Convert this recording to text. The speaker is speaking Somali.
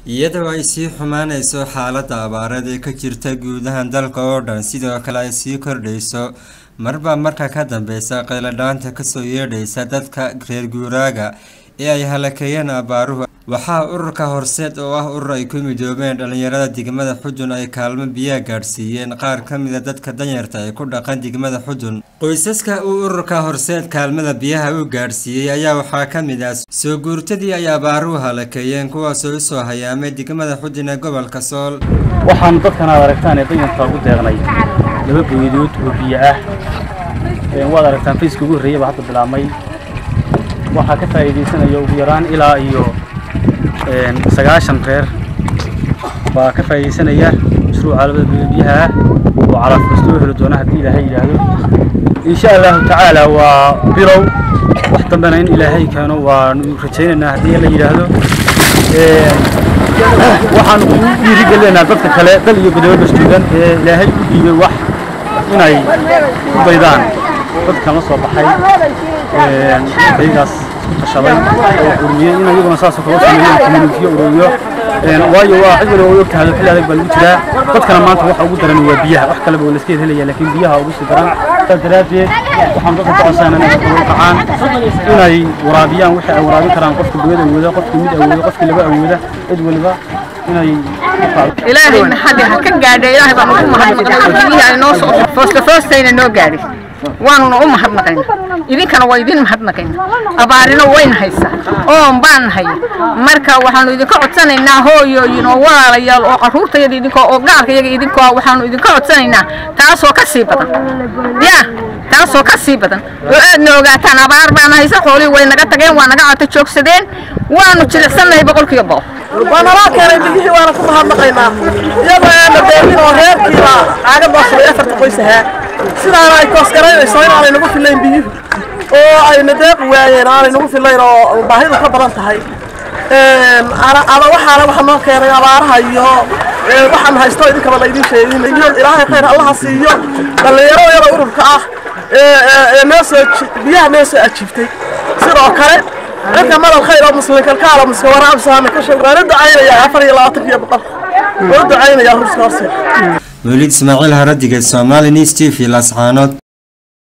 iyadoo ay sii xumaanayso xaaladda abaareed ee ka jirta guud ahaan dalka oo dhan sidoo kale ay sii kordhayso marba marka ka dambeysa qayladhaanta kasoo yeedhaysa dadka reer guuraaga ee ay halakeeyeen abaaruhu waxaa ururka horseed oo ah urur ay ku midoobeen dhalinyarada degmada xudun ay kaalmo biyaha gaadhsiiyeen qaar ka mida dadka danyarta ee ku dhaqan degmada xudun qoysaska uu ururka horseed kaalmada biyaha u gaadhsiiyey ayaa waxaa ka mid ah soo guurtadii ay abaaruhu halakeeyeen kuwaasoo usoo hayaamay degmada xudun ee gobolka sool waxaan dadkan aad aragtaan ee danyarta ugu deeqnay laba booyadood oo biyo ah waad aragtaan fayska ugu horreeyay baa hadda bilaabmay waxaa ka faa'iidaysanaya ugu yaraan ilaa iyo sagaashan reer baa ka faa'iidaysanaya mashruuca labada biyaha ah oo calaafkastoo heli doona haddii ilaahay yidhaahdo insha allahu tacaala waa bilow wax dambena in ilaahay keeno waanu rajaynaynaa haddii la yidhaahdo waxaan ugu dhiirigelinaynaa dadka kale dal iyo godobo bastuugan ee ilaahay u dhiibay wax inay ku daydaan dadkan la soo baxay ayagaas qashaday oo ururiyey in iyaguna saasoo kala sameeyeen communitiyo ururiyo waayo waa cid waliba way ogtahay xilli adag baa lagu jiraa dadkana maanta waxa ugu daran waa biyaha wax kaleba waa layska helaya laakiin biyaha ugu sii daran saas daraaddeed waxaan dadka ka codsanaa inay dadka ugu kacaan inay waraabiyaan wixii ay waraabin karaan qofka biyada awooda qofka mid awooda qofka laba awooda cid waliba inay ilaahay maxadi ha ka gaadha ilaahay baan ugu mahadnaqay biyihii ay noo soo foosta foostayna noo gaadhay waanuna u mahadnaqayna idinkana waa idin mahadnaqayna abaarina wayna haysaa oon baan nahay marka waxaanu idinka codsanaynaa hooyooyin oo walaalayaal oo caruurtayada idinkoo oo gaalkayaga idinkoo waxaanu idinka codsanaynaa taasoo ka sii badan ya taasoo ka sii badan oo aadna ogaataan abaar baana haysa xoolihii way naga tageen waa naga cata joogsadeen waanu jilicsannahay boqolkiiba boqol waa naloo keenay biyihii waana ku mahadnaqaynaa iyadoo aana deemin oo reerkiiba caagadaas way afarta qoys ahaa sidaana ay koosgaraynayso in aanay nagu filayn biyuhu oo ayna deeqi waayeen aanay nagu filayn oo baahidu ka badan tahay ada waxaana waxa noo keenay abaaraha iyo waxaan haysto idinkaba laydin sheegin iyo ilaahay khayr allaha siiyo dhallinyaro yada ururka ah ee noo soo biyaha noo soo ajiibtay sidoo kale dadka madal khayr oo muslim kalkaala muska waraabsaana ka sheeg waana ducaynaya afar iyo labaatankiyo boqol waa ducaynaya hurska horse mawlid ismaaciil haradiga somali news t v lascaanood